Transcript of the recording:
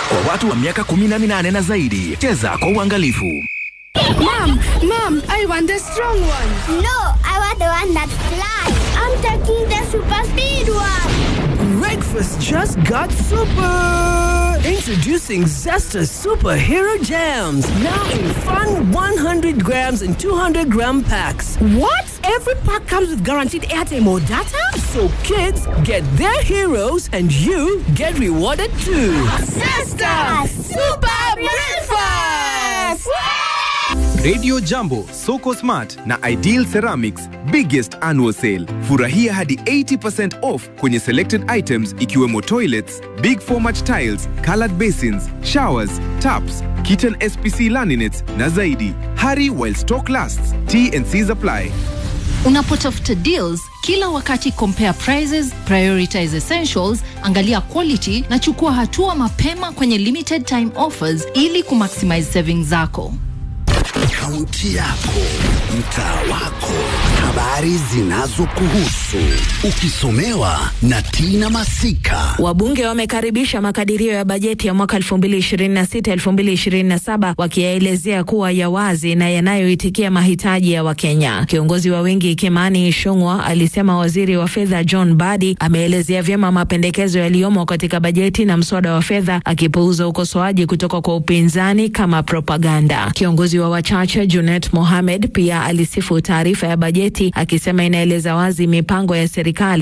kwa watu wa miaka 18 na zaidi. Cheza kwa uangalifu. Mom, mom, I want the strong one. No, I want the one that flies. I'm taking the super speed one. Breakfast just got super! Introducing Zesta Superhero Jams. Now in fun 100 grams and 200 gram packs. What? Every pack comes with guaranteed airtime or data? So kids get their heroes and you get rewarded too. Sister, super breakfast. Radio Jambo, Soko Smart na Ideal Ceramics biggest annual sale. Furahia hadi 80% off kwenye selected items ikiwemo toilets, big format tiles, colored basins, showers, taps, kitchen SPC laminates na zaidi. Hurry while stock lasts. T&Cs apply. Unapotafuta deals kila wakati, compare prices, prioritize essentials, angalia quality na chukua hatua mapema kwenye limited time offers ili kumaximize savings zako. Kaunti yako, mtaa wako, habari zinazokuhusu, ukisomewa na Tina Masika. Wabunge wamekaribisha makadirio ya bajeti ya mwaka 2026-2027 wakiyaelezea kuwa ya wazi na yanayoitikia mahitaji ya Wakenya. Kiongozi wa wengi Kimani Ichung'wah alisema waziri wa fedha John Mbadi ameelezea vyema mapendekezo yaliyomo katika bajeti na mswada wa fedha, akipuuza ukosoaji kutoka kwa upinzani kama propaganda. Kiongozi wa wachache Junet Mohamed pia alisifu taarifa ya bajeti akisema inaeleza wazi mipango ya serikali